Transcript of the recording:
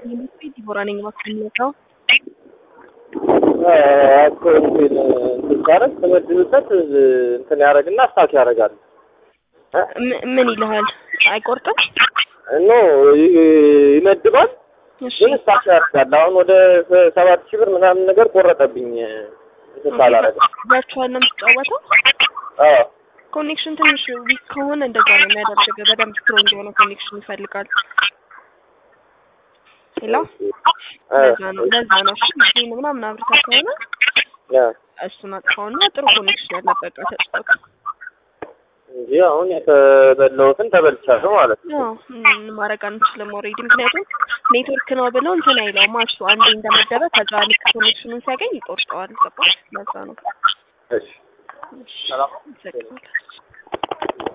ዲቦራ ነኝ ማስቀምጠው አካውንቴን እንትን ሳረግ ተመድብበት እንትን ያደርግና ስታክ ያደርጋል። ምን ይልሃል? አይቆርጥም? ኖ ይመድባል እሺ ግን ስታክ ያደርጋል። አሁን ወደ ሰባት ሺህ ብር ምናምን ነገር ቆረጠብኝ እንትን ሳላረግ። ቨርቹዋል ነው የምትጫወተው? አዎ ኮኔክሽን ትንሽ ዊክ ከሆነ እንደዛ ነው የሚያደርግ። በደንብ ስትሮንግ የሆነ ኮኔክሽን ይፈልጋል። ሄሎ ለዛ ነው ለዛ ነው እሺ ይሄን ምናምን አብርታ ከሆነ ያ እሱን አጥፋውና ጥሩ ኮኔክሽን ያለበት ጋር ተጫወት። እንጂ አሁን የተበላሁትን ተበልቻለሁ ማለት ነው። ያው ምን ማድረግ አንችልም ኦልሬዲ ምክንያቱም ኔትወርክ ነው ብለው እንትን አይለውም እሱ አንዴ እንደመደበ ከዛ ልክ ኮኔክሽኑን ሲያገኝ ይቆርጠዋል። ገባሽ? ለዛ ነው እሺ እሺ ሰላም አመሰግናለሁ።